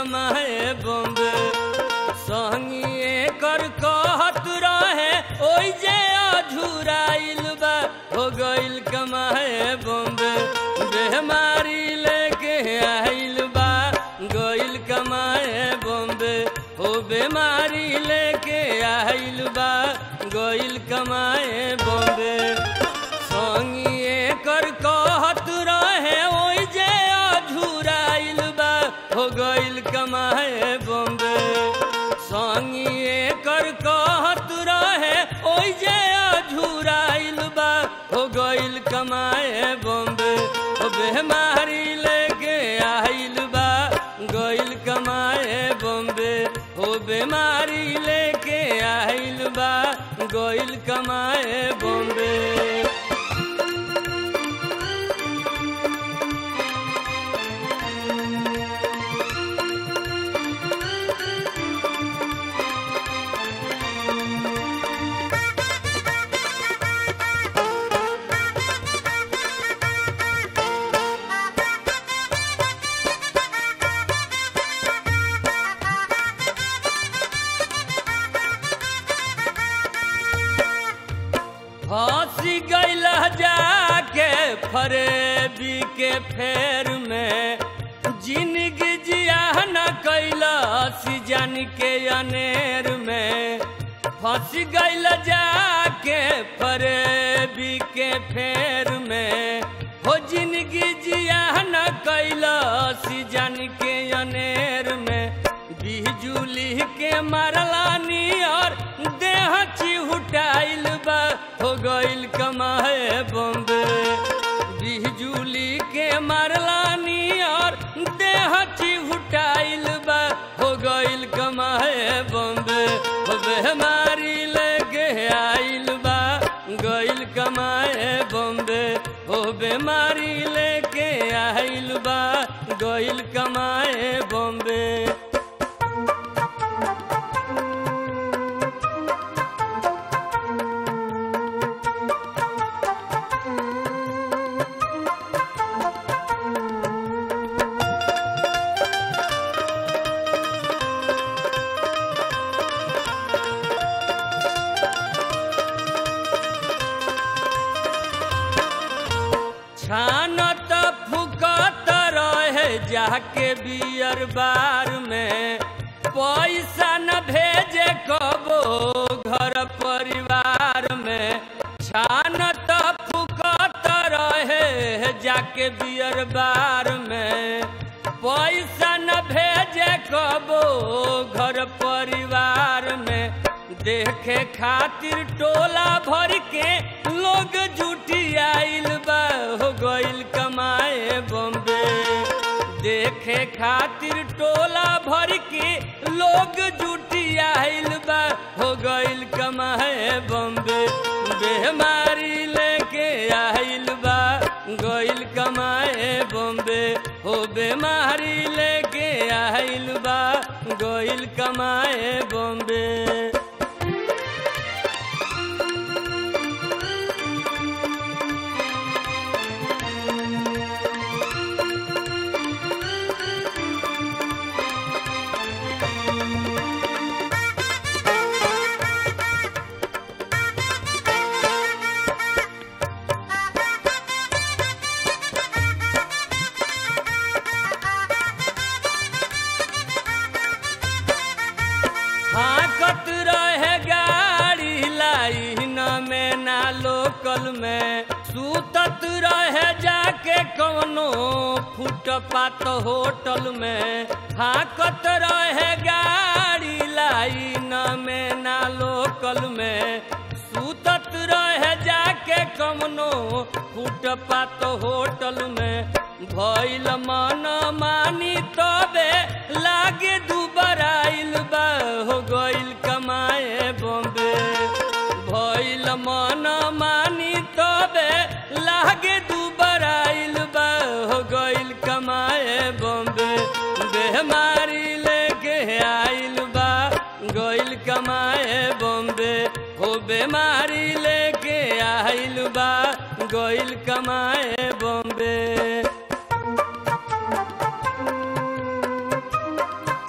कमाए बॉम्बे संगिए कर कहत रहे ओइ जे अझुराइल बा हो गइल कमाए बॉम्बे बेमारी लेके आइल बा गइल कमाए बॉम्बे हो बेमारी लेके आइल बा गइल कमाए बॉम्बे संगिए कर कहत रहे ओइ जे अझुराइल बा हो गइल कमाए बॉम्बे संगिए कर कहत रहे ओइ जे अझुराइल बा हो गइल कमाए बॉम्बे हो बेमारी लेके आइल बा गइल कमाए बॉम्बे हो बेमारी लेके आइल बा गइल कमाए बॉम्बे हंसी गैल जाके फरेबी के फेर में जिंदगी जिया न कैला जान के अनेर में फंस गैल जाके फरेबी के फेर में हो जिंदगी जिया न कैला जान के अनेर में बिजुली के मारलानी और देह चिहुटाइल बा हो गइल कमाए बॉम्बे बिजुली के मारलानी और देह चिहुटाइल बा हो गइल कमाए बॉम्बे हो बेमारी लगे आइल बा गइल कमाए बॉम्बे हो बेमारी लेके आइल बा गइल कमाए बॉम्बे छानत फुकत रहे जाके बियर बार में पैसा न भेजे कबो घर परिवार में छानत फुकत रहे जाके बियर बार में पैसा न भेजे कबो घर परिवार में देखे खातिर टोला भर के लोग जुटी आइल बा हो गइल कमाए बॉम्बे देखे खातिर टोला भर के लोग जुटी आइल बा हो गइल कमाए बॉम्बे बेमारी लेके आइल बा गइल कमाए बॉम्बे हो बेमारी लेके आइल बा गइल कमाए बॉम्बे हाकत रहे गाड़ी लाइन में ना लोकल में सूतत रहे जाके कौनो फुटपात होटल में हाकत रहे गाड़ी लाइन में ना लोकल में सूतत रहे जाके कौनो फुटपात होटल में भइल मन मानी तबे लागे दुबराइल बा हो गइल कमाए बॉम्बे भइल मन मानी तबे लागे दुबराइल बा हो गइल कमाए बॉम्बे बेमारी लेके आइल बा गइल कमाए बॉम्बे हो बेमारी लेके आइल बा गइल कमाए बॉम्बे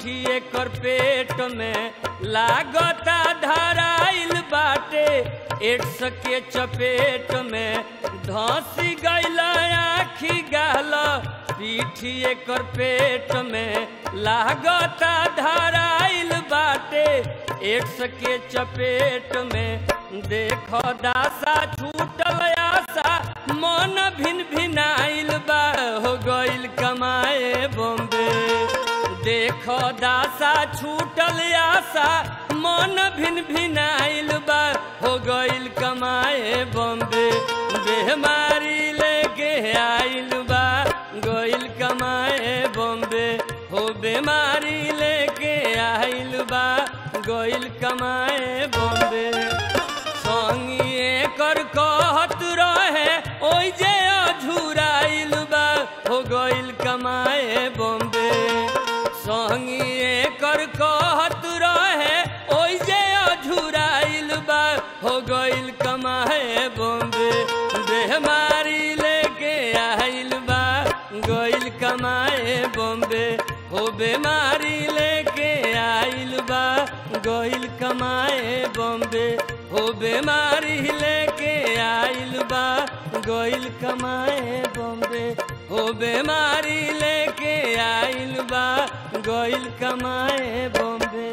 पीठी एकर पेट में लागता धराइल बाटे एड्स के चपेट में धसी गईल आखी गाल पीठी एकर पेट में लागता धराइल बाटे एड्स के चपेट में देख दासा छूटल आशा मन भिन भिनाइल बा हो गइल कमाए बॉम्बे देख दासा छूटल आशा मन भिन भिनाइल बा हो गइल कमाए बॉम्बे बेमारी लेके आइल बा गइल कमाए बॉम्बे हो बेमारी लेके आइल बा गइल कमाए बॉम्बे संगिए कर कहत रहे ओइ जे अझुराइल बा हो गइल कमाए बॉम्बे संगिए कर कहत रहे ओइ जे अझुराइल बा हो गइल कमाए बॉम्बे बेमारी लेके आइल बा गइल कमाए बॉम्बे हो बेमारी लेके आइल बा गइल कमाए बॉम्बे हो बेमारी लेके आइल बा गइल कमाए बॉम्बे हो बेमारी लेके आइल बा गइल कमाए बॉम्बे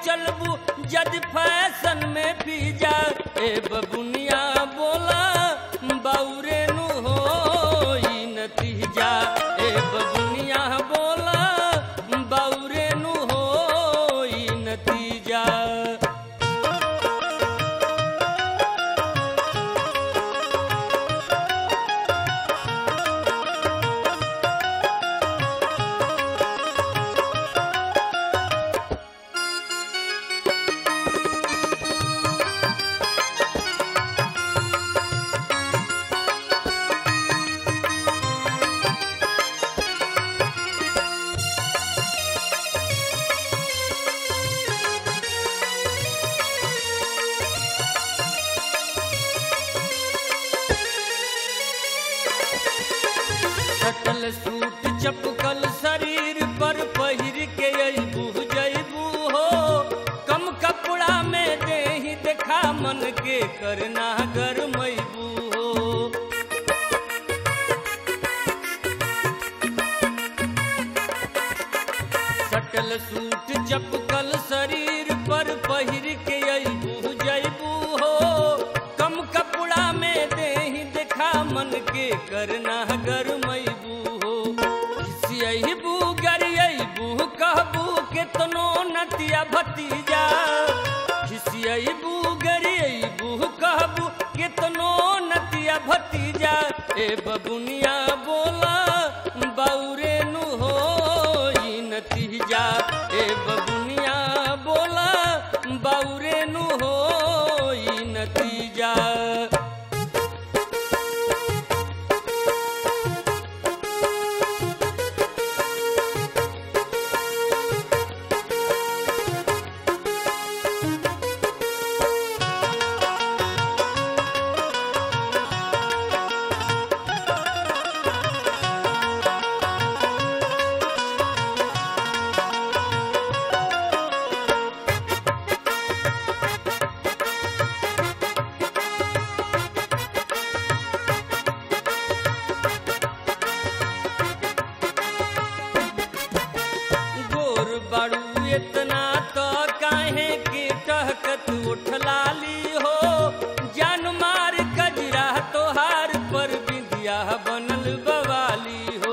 चलबू जद फैशन में पी जा ए बबुनिया बोला बाउरे नु हो ई नतीजा ए बबुनिया बोला बाउरे नु हो ई नतीजा सटल सूट चपकल शरीर पर पहिर के अबू जैबू हो कम कपड़ा में देही देखा मन के करना गरमैबू हो सटल सूट चपकल शरीर पर पहिर के अबू जैबू हो कम कपड़ा में देही देखा मन के करना गरमैबू हो खिसियबू गरियबू कहबू केतनो नतिया भतीजा खिसियबू गरियबू कहबू केतनो नतिया भतीजा ए बबुनिया बोला बाउरे नु हो ई नतीजा ए बबुनिया बोला बाउरे नु हो ई नतीजा गोर बाड़ू इतना तो काहे के टहकत उठलाली हो जान मार कजरा तोहार पर बिंदिया बनल बवाली हो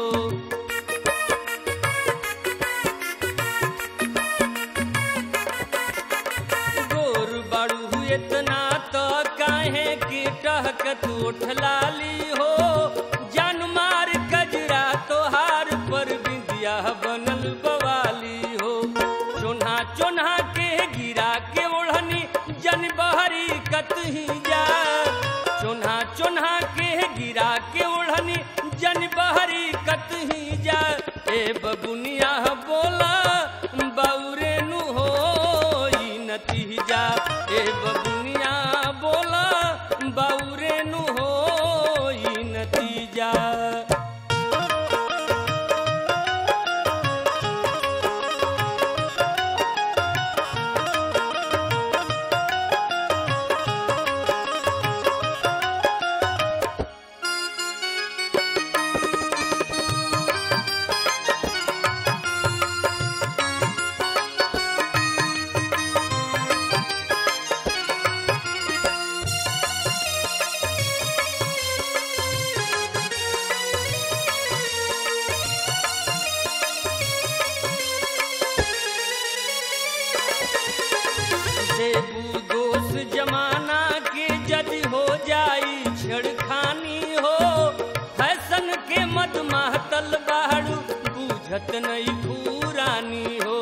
गोर बाड़ू इतना तो काहे के टहकत उठलाली हो जान मार कजरा तोहार पर बिंदिया बनल बवाली हो चोन्हा चोन्हा के गिरा के ओढ़नी जन बहरी कतही जा चोन्हा चोन्हा के गिरा के ओढ़नी जन बहरी कतही जा ए बबुनिया बोला बाउरे नु हो ई नतीजा ए बबुनिया बोला बाउरे नु हो ई नतीजा देबू दोष जमाना के जदि हो जाई छेड़खानी हो फैशन के मद महतल बाड़ू बूझत नहीं पुरानी हो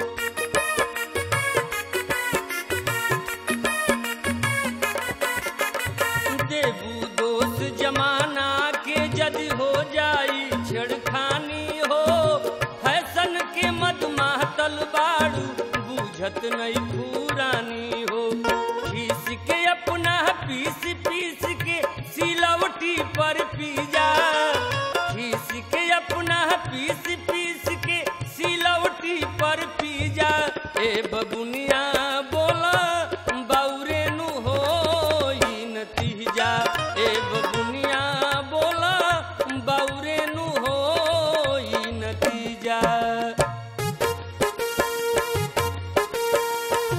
देबू दोष जमाना के जदि हो जाई छेड़खानी हो फैशन के मद महतल बाड़ू बूझत नहीं पुरानी हो खीस के अपना पीस पीस के सिलवटी पर पी जा खीस के अपना पीस पीस के सिलवटी पर पी जा ए बबुनिया बोला बाउरे नु हो ई नतीजा ए बबुनिया बोला बाउरे नु हो ई नतीजा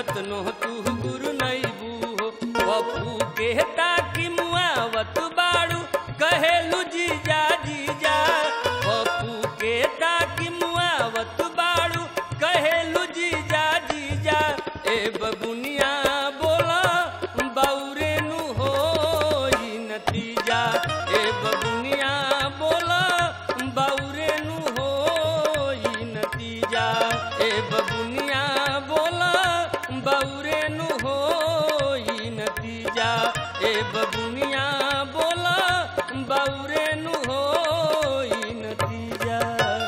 कतनो तू गुरु नैबू हो पप्पू कहता कि मुआवत बाड़ू कहेलू जीजा जीजा पप्पू कहता कि मुआवत बाड़ू कहेलू जीजा जीजा ए बबुनिया बोला बाउरे नु हो ई नतीजा ए बबुनिया बोला बाउरे नु हो ई नतीजा ए बबुनिया बोला बाउरे नु हो ई नतीजा ए बबुनिया बोला बाउरे नु हो ई नतीजा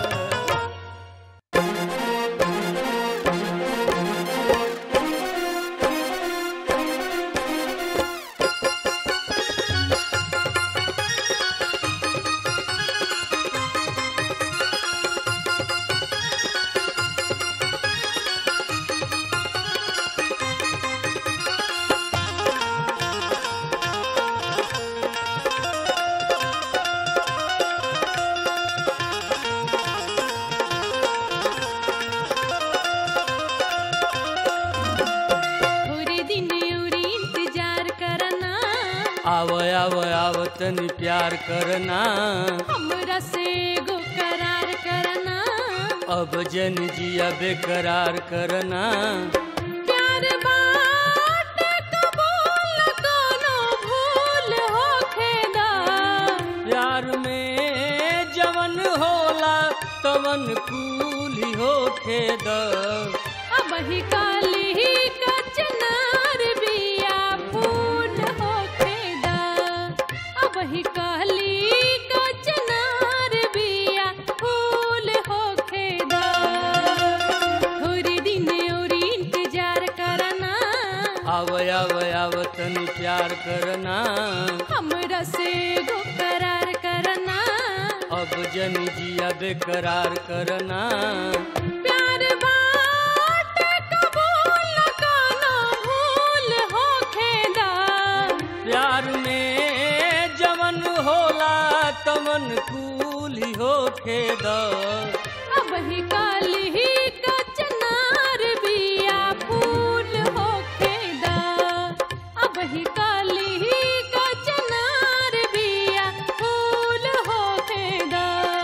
थोड़े दिन उरी इंतजार करना आव आव आव तनी प्यार करना हमरा से गो करार करना अब जन जिया बेकरार करना प्यार बाट कबूल कोनो भूल होखेदा प्यार में जवन होला तवन कूली होखे द अब ही काली कचनार बिया फूल होखेदा अब ही काली कचनार बिया फूल होखेदा थोड़ी दिन और इंतजार करना आव आव आव तनी प्यार करना हमरा से गो करार करना अब जन जिया बेकरार करना प्यार बाट कबूल कोनो भूल होखेदा प्यार में जवन होला तवन कूली होखे द अब ही काली कचनार बिया फूल होखेदा अब ही काली कचनार बिया फूल होखेदा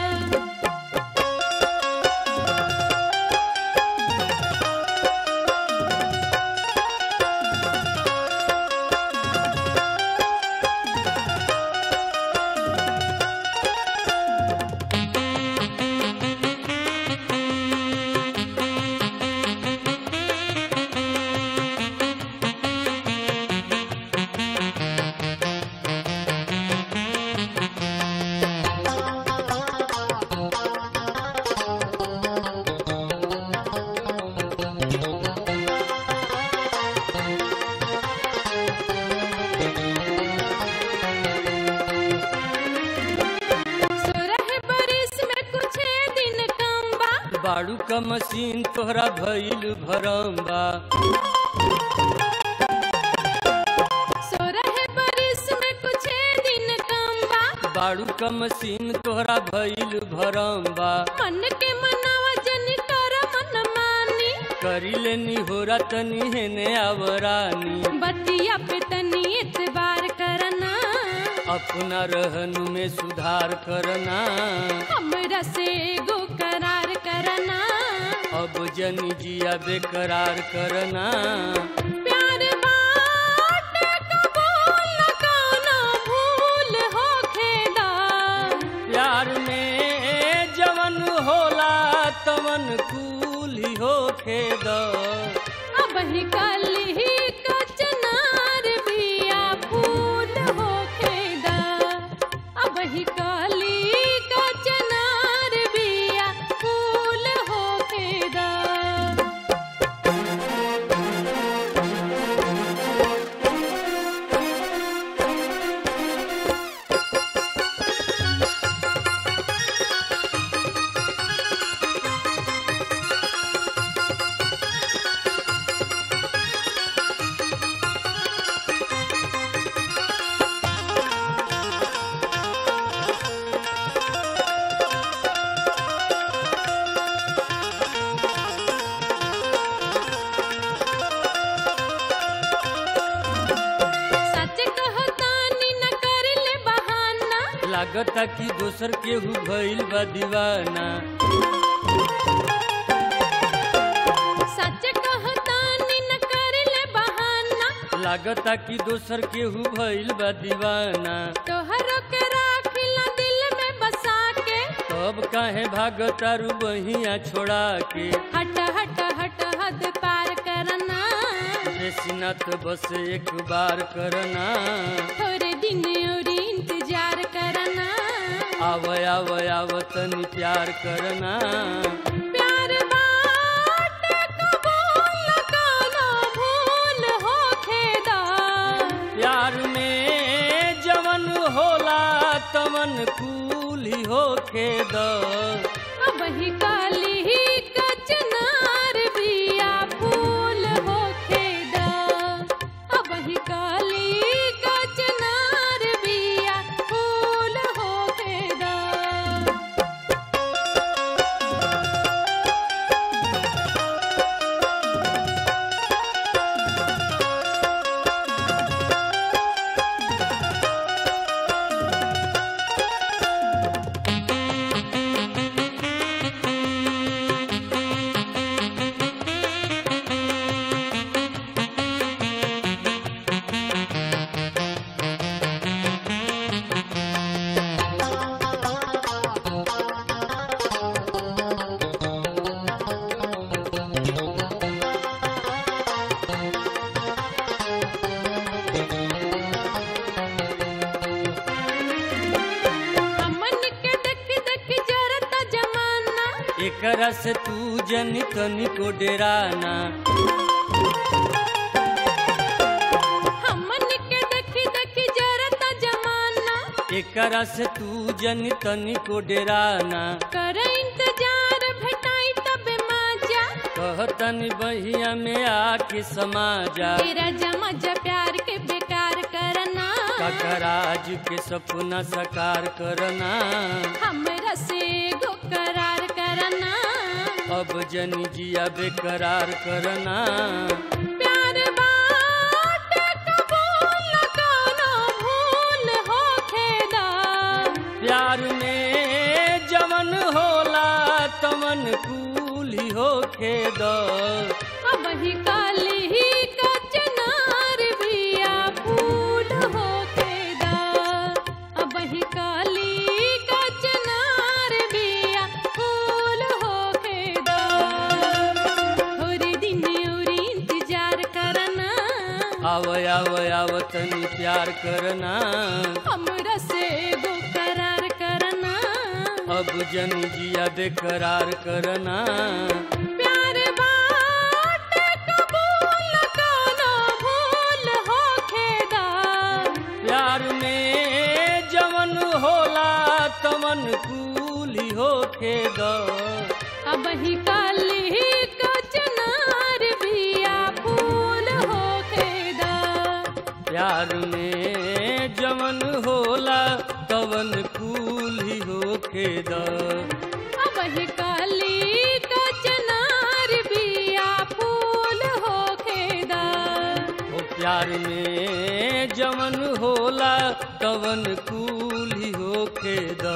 सोरह बरिस में कुछ दिन कम बा बाड़ू का मशीन तोहरा भइल भरम बा सोरह बरिस में कुछ दिन कम बा बाड़ू का मशीन तोहरा भइल भरम बा मन के मनावा जन कर मन मानी करी लेनी होरा तनी हेने आवरानी बतिया पे तनी एतबार करना अपना रहन में सुधार करना हमरा से गो करार करना अब जनी जिया बेकरार करना प्यार बाट कबूल कोनो भूल होखेदा प्यार में जवन होला तवन कूली होखे द अब ही काली कचनार बिया फूल होखेदा अब ही काली कचनार बिया फूल होखेदा लागता कि दोसर केहू भइल बा दीवाना सच कहतानी न करेले बहाना लागता कि दोसर केहू भइल बा दीवाना तोहरो के राखिला दिल में बसा के अब काहे भागतारू बहिया छोड़ा के हट हट हट हद पार करना बेसिना तो बस एक बार करना थोड़े दिन और इंतजार करना आव आव आव तनी प्यार करना प्यार बाटे कबूल कोनो भूल होखेदा प्यार में जवन होला तमन कूली होखे द अब ही काली ही कचनार बिया फूल होखेदा अब ही काली कचनार बिया फूल होखेदा हमन के देख देख जरता जमाना एकरा से तू जन तनी को डेराना हमन के देख देख जरता जमाना एकरा से तू जन तनी को डेराना कर इंतजार भेटाई तब माजा कहतनी बहिया में आके समा जा तेरा जमा जा प्यार के बेकार करना काकराज के सपना साकार करना हमरा से गो करार करना अब जनी जिया बेकरार करना प्यार बाटे कबूल कोनो भूल होखेदा प्यार में जमन होला तमन कूली होखे द अब ही काली ही कचनार बिया फूल होखेदा अब ही काली कचनार बिया फूल होखेदा थोड़ी दिन और इंतजार करना आव आव आव तनी प्यार करना हमरा से गो करार करना अब जनी जिया बेकरार करना प्यार बाटे कबूल कोनो भूल होखेदा प्यार में जमन होला तमन कूली होखे द अब ही काली कचनार बिया फूल होखेदा प्यार में जमन होला तवन कूली होखे द अब ही काली कचनार बिया फूल होखेदा ओ प्यार में जमन होला तवन कूली होखे द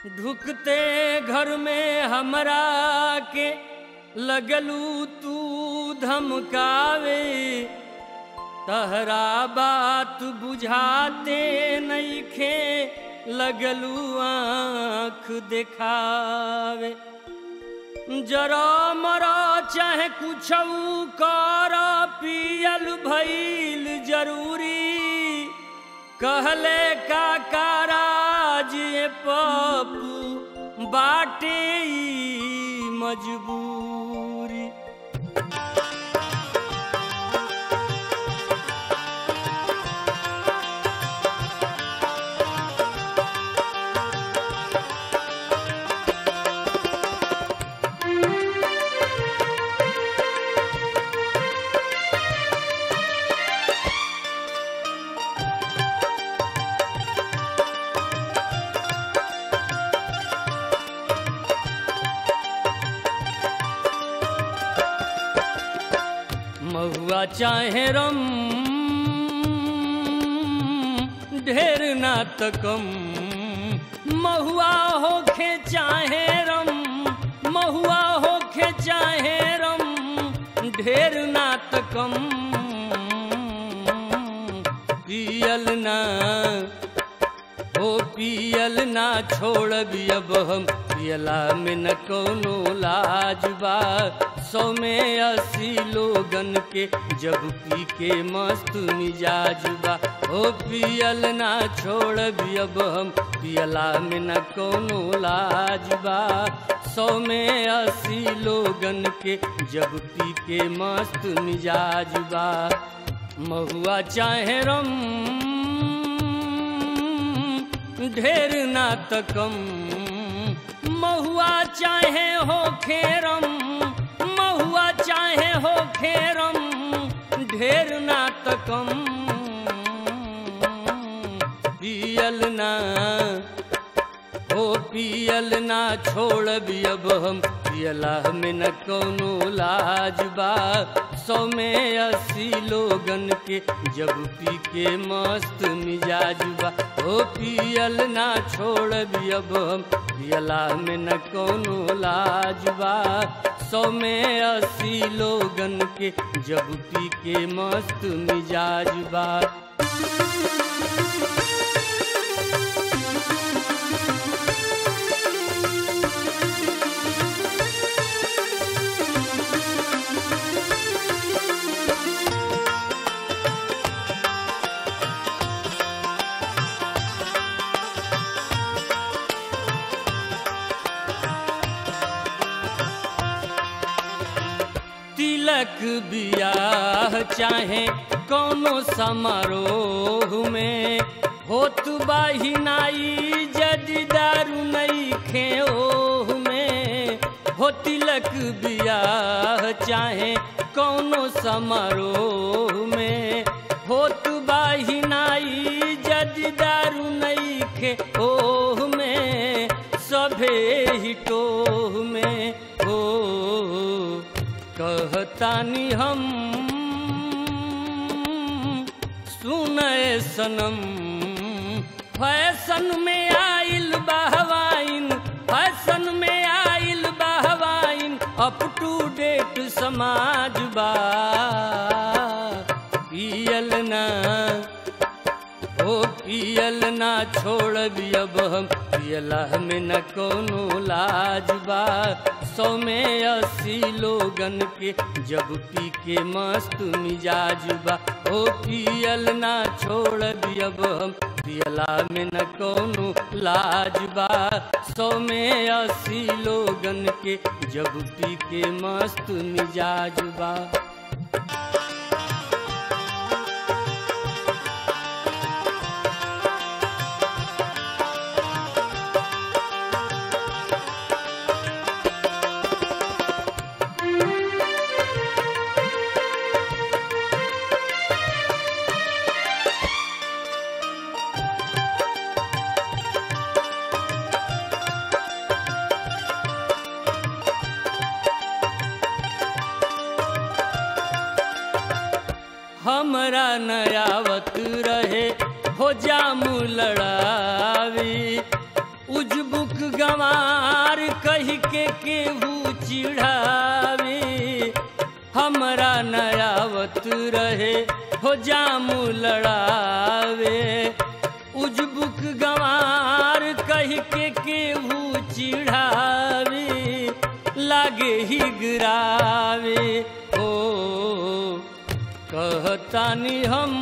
ढुकते घर में हमरा के लगलू तू धमकावे तहरा बात बुझाते नईखे लगलू आँख देखावे जरा मरा चाहे कुछ कर पियल भइल जरूरी कहले का काराज ये पप्पू बाटे ई मजबूरी महुआ चाहे रम ढेर ना तकम महुआ होखे चाहे रम महुआ होखे चाहे रम ढेर ना तकम पियल ना ओ पियल ना छोड़बी अब हम पियला में न कोनो लाज बा सौ में अस्सी लोगन के जब पी के मस्त मिजाज बा ओ पियल ना छोड़बी अब हम पियला में न कोनो लाज बा सौ में अस्सी लोगन के जब पी के मस्त मिजाज बा महुआ चाहे रम ढेर ना तकम महुआ चाहे हो खेरम महुआ चाहे हो खेरम ढेर ना तकम पियल ना हो पियल ना छोड़बी अब हम पियला में न कोनो लाज बा सौ में अस्सी लोगन के जब पी के मस्त मिजाज बा हो पियल ना छोड़बी अब हम पियला में न कोनो लाज बा सौ में अस्सी लोगन के जब पी के मस्त मिजाज बा तिलक बियाह चाहे कोनो समारोह में होत बाहिनाई जदि दारू नहीं खे ओह में हो तिलक बियाह चाहे कोनो समारोह में होत बाहिनाई जदि दारू नहीं खे ओह में सभे हिटोह में हो कहतानी हम सुनए सनम फैशन में आइल बहवाइन फैशन में आइल बहवाइन अप टू डेट समाज बा पियल ना ओ पियल ना छोड़बी अब हम पियला में न कोनो लाज बा सौ में अस्सी लोगन के जब पी के मस्त मिजाज बा ओ पियल ना छोड़बी अब हम पियला में न कोनो लाज बा सौ में अस्सी लोगन के जब पी के मस्त मिजाज बा हमरा नयावत रहे हो जाम लड़ावी उजबुक गंवार कही के केहू चिढ़ावे हमरा नयावत रहे हो जामू लड़ावे उजबुक गंवार कही के केहू चिढ़ावे लागे ही गिरावे ओ कहतानी हम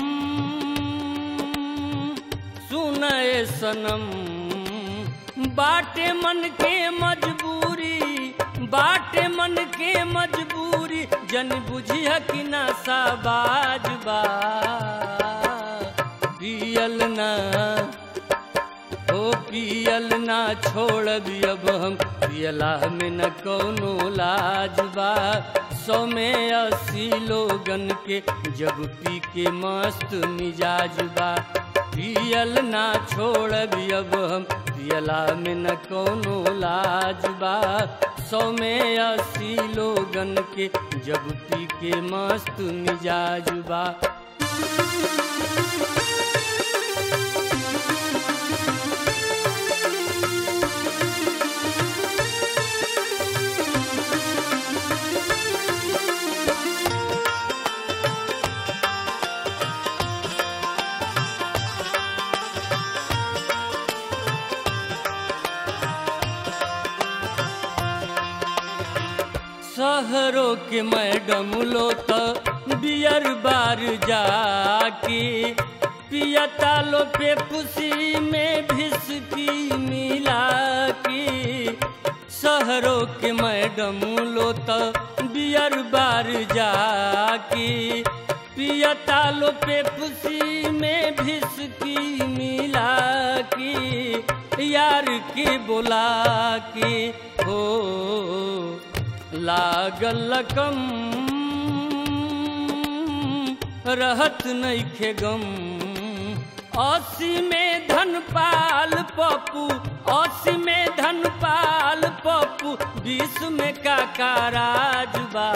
सुनए सनम बाटे मन के मजबूरी बाटे मन के मजबूरी जन बुझिया कि ना साबाज बा पियल ना ओ पियल ना छोड़बी अब हम पियला में न कौनो लाज बा सौ में अस्सी लोगन के जब पी के मस्त मिजाज बा पियल ना छोड़बी अब हम पियला में न कौनो लाज बा सौ में अस्सी लोगन के जब पी के मस्त मिजाज बा शहरों के मैडम लो तो बियर बार जाके पियता लो पे पुसी में भिसकी मिला के शहरों के मैडम लो तो बियर बार जाके पियता लो पे पुसी में भिसकी मिला के यार के बोला के हो लागल कम रहत नइखे गम अस्सी में धन पाल पप्पू अस्सी में धन पाल पप्पू बीस में काका राजबा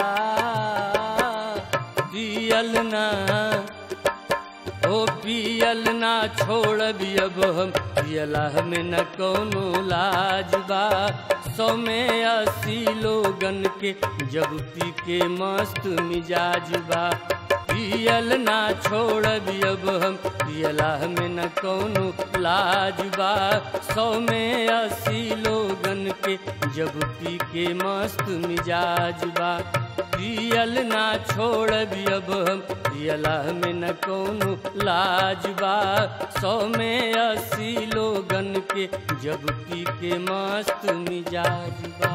पियल ना ओ पियल ना छोड़बी अब हम पियला में न कौनो लाज बा सौ में अस्सी लोगन के जब पी के मस्त मिजाज बा पियल ना छोड़बी अब हम पियला में न कौनो लाज बा सौ में अस्सी लोगन के जब पी के मस्त मिजाज बा पियल ना छोड़बी अब हम पियला में न कौनो लाज बा सौ में अस्सी लोगन के जब पी के मस्त मिजाज बा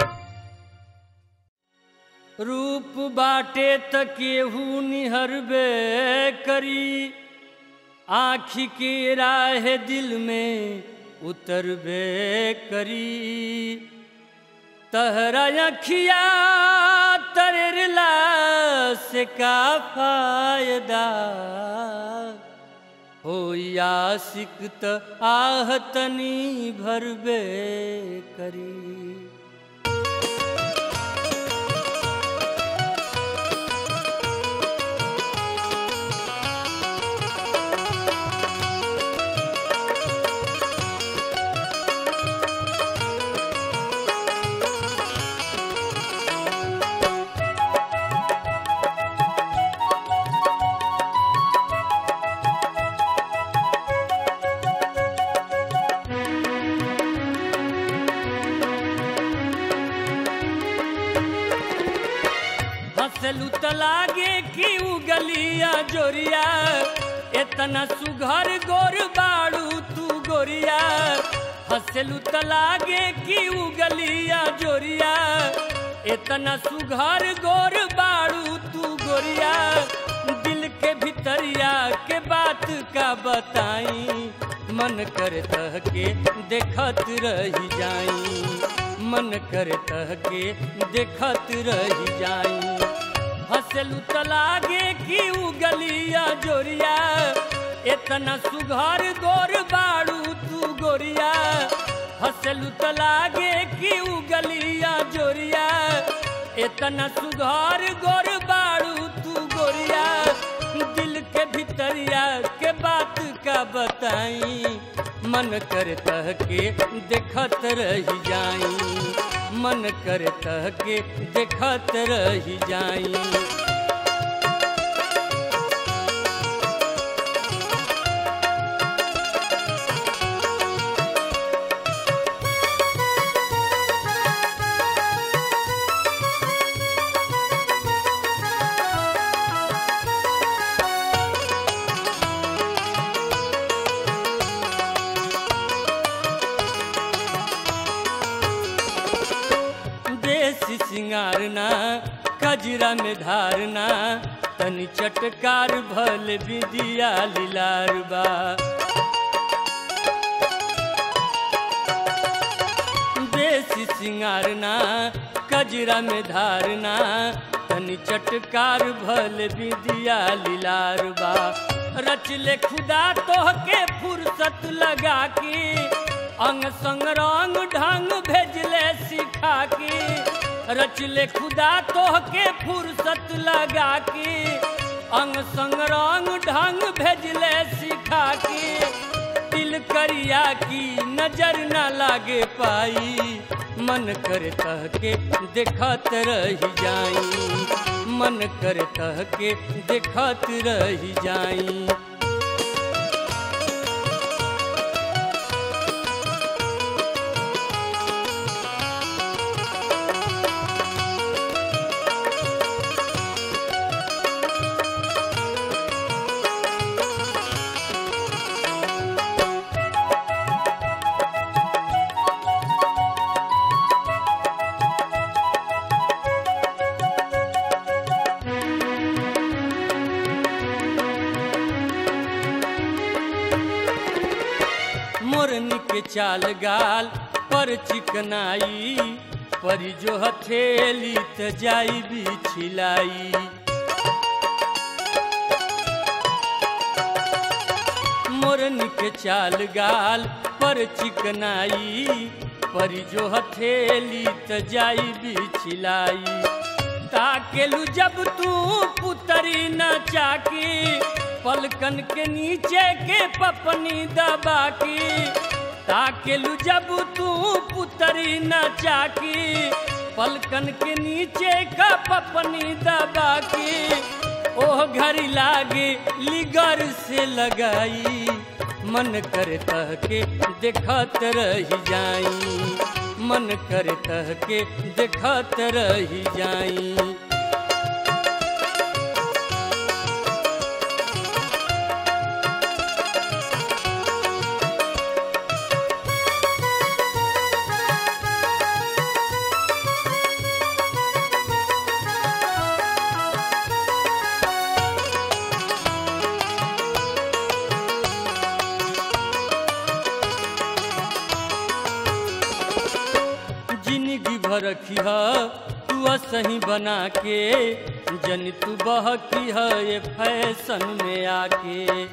रूप बाटे त केहू निहरबे करी आँखी के राह दिल में उतरबे करी तहरा अखिया तरला से का फायदा हो आशिक त आहतनी भरबे करी हंसलू त लागे कि उ गलिया जोरिया इतना सुघर गोर बाड़ू तू गोरिया हंसलू त लागे कि उ गलिया जोरिया इतना सुघर गोर बाड़ू तू गोरिया दिल के भितरिया के बात का बताई मन कर तह के देखत रही जाई मन कर तह के देखत रही जाई हंसलू त लागे कि उ गलिया जोरिया इतना सुघर गोर बाड़ू तू गोरिया हंसलू त लागे कि उ गलिया जोरिया इतना सुघर गोर बाड़ू तू गोरिया दिल के भितरिया के बात का बताई मन कर तह के देखत रही जाई मन कर तह के देखत रही जाई देसी सिंगारना कजरा में धारना तनी चटकार भल विदिया लीलार बा देसी सिंगारना कजरा में धारना तनी चटकार भल विदिया लीलार बा रच ले खुदा तोहके फुर्सत लगा के अंग संग रंग ढंग भेजले सिखा के रच ले खुदा तोहके फुर्सत लगा के अंग संग रंग ढंग भेजले सिखा के दिल करिया की नजर न लागे पाई मन कर तह के देखत रही जाई मन कर तह के देखत रही जाई मोरनी के चाल गाल पर चिकनाई पर जो हथेली त जाई भी छिलाई मोरनी के चाल गाल पर चिकनाई पर जो हथेली त जाई भी छिलाई ताकेलू जब तू पुतरी न चाकी पलकन के नीचे के पपनी दबा की ताकेलू जब तू पुतरी न चाकी पलकन के नीचे का पपनी दबा की ओह घड़ी लागे लिगर से लगाई मन कर तह के देखत रही जाई मन कर तह के देखत रही जाई जिंदगी भर रखी है तू सही बना के जन तू बहकी है ये फैशन में आके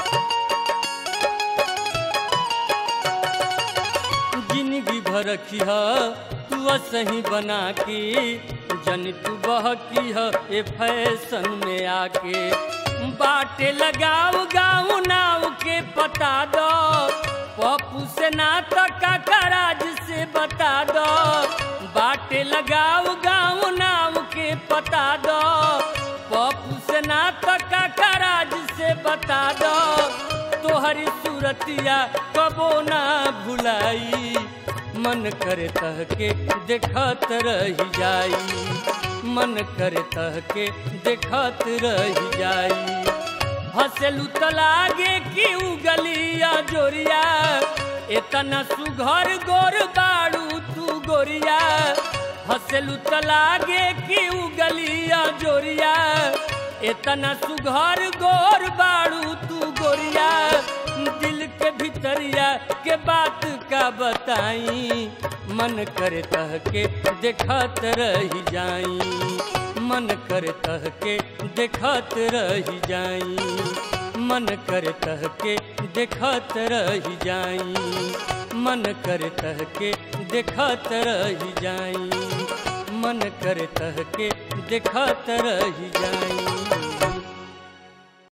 जिंदगी भर रखी है तू सही बना के जन तू बहकी है ये फैशन में आके बाटे लगाओ गाँव नाव के पता दो पप्पू से ना तो काकराज से बता दो बाटे लगाओ गाँव नाव के पता दो पप्पू से ना तो काकराज से बता दो तोहरी सूरतिया कबो ना भुलाई मन करे तह के देखत रही जाई मन करे तह के देखत रही जाई हंसलू त लागे कि उगलिया जोरिया एतना सुघर गोर बाड़ू तू गोरिया हंसलू त लागे कि उगलिया जोरिया एतना सुघर गोर बाड़ू तू गोरिया दिल के भितरिया के बात का बताई मन करे तह के देखत रही जाई मन कर तह के देखत रही जाई मन कर तह के देखत रही जाई मन कर तह के देखत रही जाई मन कर तह के देखत रही जाई